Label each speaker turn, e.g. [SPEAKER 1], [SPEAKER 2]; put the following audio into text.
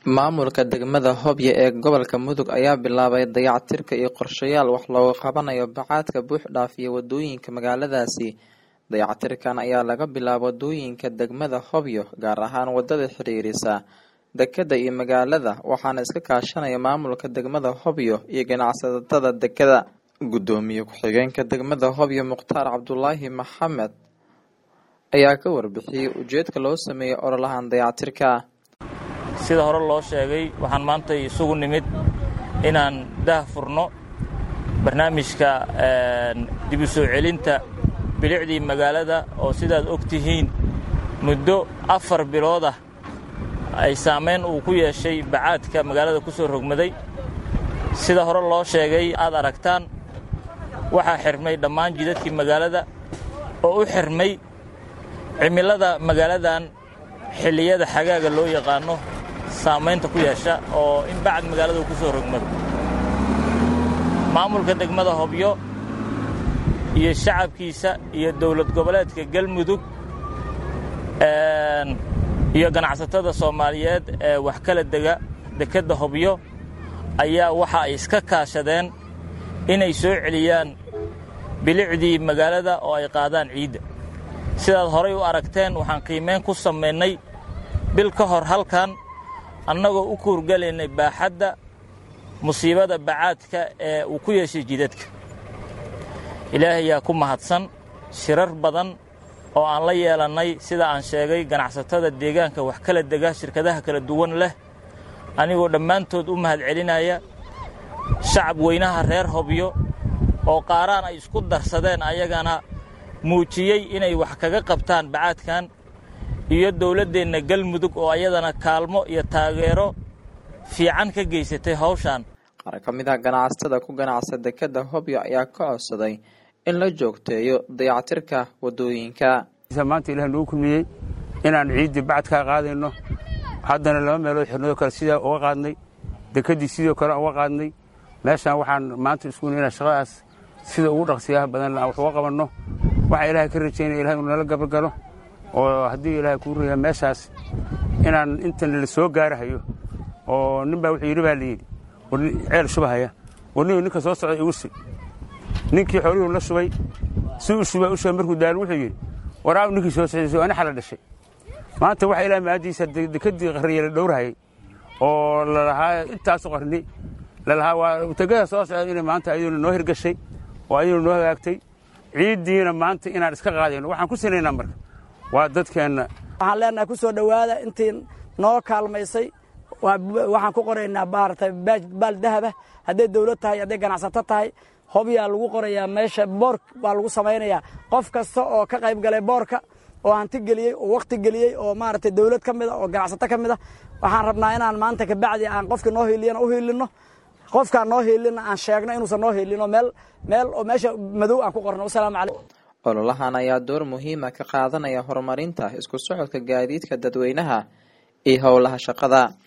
[SPEAKER 1] Maamulka degmada Hobyo ee gobolka Mudug ayaa bilaabay dayactirka iyo qorshayaal wax looga qabanayo bacaadka buux dhaafiya wadooyinka magaaladaasi. Dayactirkan ayaa laga bilaabay wadooyinka degmada Hobyo, gaar ahaan wadada xiriirisa dekedda iyo magaalada, waxaana iska kaashanaya maamulka degmada Hobyo iyo ganacsatada dekedda. Gudoomiye ku-xigeenka degmada Hobyo Mukhtaar Cabdulaahi Maxamed ayaa ka warbixiyay ujeedka loo sameeyay ololahan dayactirka.
[SPEAKER 2] sida hore loo sheegay waxaan maanta isugu nimid inaan daah furno barnaamijka dib u soo celinta bilicdii magaalada oo sidaad og tihiin muddo afar bilood ah ay saamayn uu ku yeeshay bacaadka magaalada ku soo rogmaday sida hore loo sheegay aad aragtaan waxaa xirmay dhammaan jidadkii magaalada oo u xirmay cimilada magaaladan xilliyada xagaaga loo yaqaano saamaynta ku yeesha oo in bacad magaalada uu ku soo rogmado maamulka degmada hobyo iyo shacabkiisa iyo dowlad goboleedka galmudug iyo ganacsatada soomaaliyeed ee wax kala dega dekedda hobyo ayaa waxa ay iska kaashadeen inay soo celiyaan bilicdii magaalada oo ay qaadaan ciidda sidaad horay u aragteen waxaan qiimayn ku samaynay bil ka hor halkan annagoo u kuurgalaynay baaxadda musiibada bacaadka ee uu ku yeeshay jidadka ilaahay yaa ku mahadsan shirar badan oo aan la yeelannay sida aan sheegay ganacsatada deegaanka wax kala dega shirkadaha kala duwan leh anigoo dhammaantood u mahad celinaya shacab weynaha reer hobyo oo qaaraan ay isku darsadeen ayagana muujiyey inay wax kaga qabtaan bacaadkan iyo dowladdeenna galmudug oo ayadana kaalmo iyo taageero fiican ka geysatay hawshan
[SPEAKER 1] qaar ka mid ah ganacsatada ku ganacsa dekedda hobyo ayaa ka codsaday in la joogteeyo dayactirka wadooyinka
[SPEAKER 3] maanta ilaah nagu kulmiyey inaan ciiddii bacadkaa qaadayno haddana laba meelood xirnadoo kale sidaa uga qaadnay dekeddii sidoo kale uga qaadnay meeshaan waxaan maanta isku inaan shaqadaas sida ugu dhaqsiyaha badan aan wax uga qabanno waxaa ilaahay ka rajaynaya ilahay uu nala gabalgalo oo haddii ilaahay kuu raya meeshaas inaan intan la soo gaarahayo oo nin baa wuxuu yidhi baa layidhi war ceel shubahaya war nin ninka soo socda igu shub ninkii xoolihuu la shubay si u shubaa u shubay markuu daalo wuxuu yidhi waraaw ninkii soo socday ani xala dhashay maanta waxaa ilahay maadiisa dekeddii qarniya la dhowrahayay oo lalahaa intaasu qarni lalahaa waa tegada soo socda inay maanta ayaduna noo hirgashay oo ayaduna noo hagaagtay ciiddiina maanta inaan iska qaadayno waxaan ku sinaynaa marka waa dadkeenna
[SPEAKER 4] waxaan leenahay ku soo dhowaada intii noo kaalmaysay waxaan ku qoraynaa maaragtay baal dahaba hadday dawlad tahay hadday ganacsato tahay hobyaa lagu qorayaa meesha boor baa lagu samaynayaa qof kasta oo ka qayb galay boorka oo hanti geliyey oo wakhti geliyey oo maaragtay dawlad ka mid a oo ganacsato ka mid a waxaan rabnaa inaan maanta kabacdi aan qofkii noo hiiliyana u hiilinno qofkaan noo hiilina aan sheegno inuusan noo hiilino meel meel oo meesha madow aan ku qorno wasalaamu calaykum
[SPEAKER 1] ololahan ayaa door muhiima ka qaadanaya horumarinta isku socodka gaadiidka dadweynaha iyo howlaha shaqada